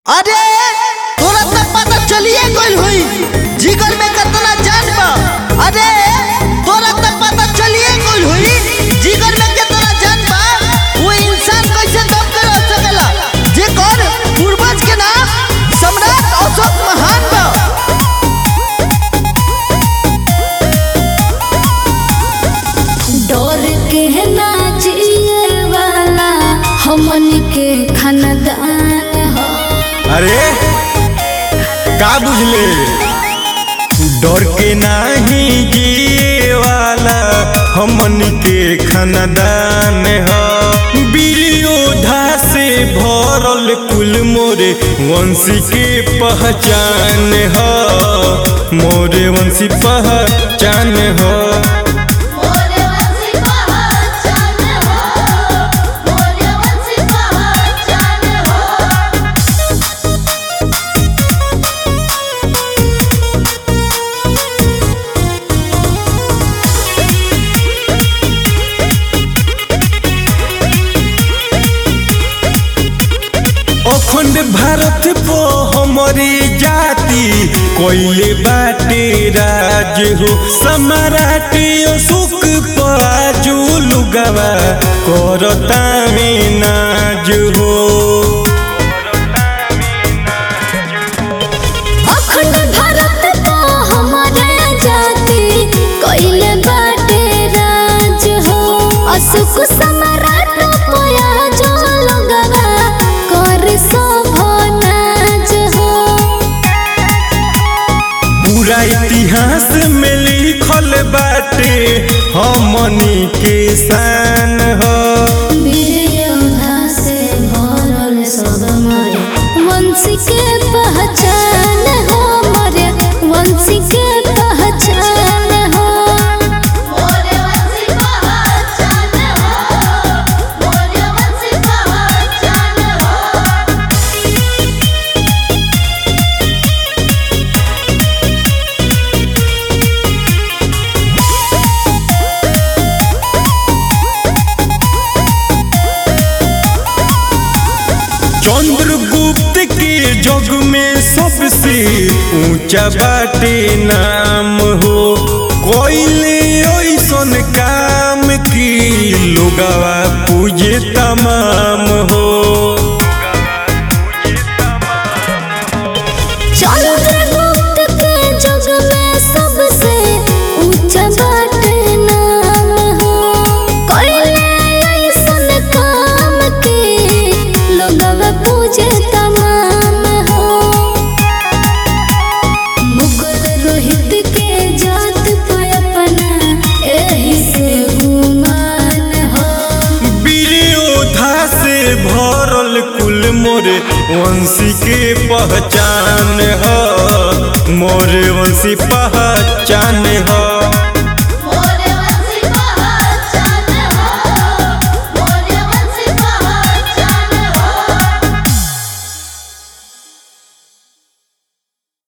अरे तोरा त पता चलिए गइल होई जिगर में कितना जान बा अरे तोरा त पता चलिए गइल होई जिगर में कितना जान बा वो इंसान कैसे दम के रह सकेला जेकर पूर्वज के नाम सम्राट अशोक महान बा डर के ना जिए वाला हमन के खानदान हो अरे का बुझले डर के नाही जिए वाला हमन के खानदान ह वीर योद्धा से भरल कुल मोरे वंशी के पहचान ह मोरे वंशी पहचान ह मोरे वंशी पहचान हो मोरे वंशी पहचान हो अखंड भारत पो हमारी जाति कोइले बाटे राज हो सम्राट अशोक पाजू लुगवा करता में नाज हो अखंड भारत तो हमारे जाति कइले बाटे राज हो अशोक सम्राट पोया जो लगवा कर शोभनाज हो पूरा इतिहास में लिखल बाटे हमनी के शान हो वीर योद्धा से भरल सब मरे वंशी के पहचान हो मरे वंशी के पहचान हो मोरे वंशी पहचान हो मोरे वंशी पहचान हो चंद्रगुप्त के जग में सबसे ऊंचा बाटे नाम हो कोइले ऐसन काम की लोगवा पूजे तमाम हो चंद्रगुप्त के जग में सबसे ऊंचा बाटे नाम हो कइले ऐसन काम के लोगवा पूजे तमाम हो मुकुल रोहित के जात पे अपना एही से गुमान हो वीर योद्धा से भरल कुल मोरे वंशी के पहचान हो मोरे वंशी पहचान हो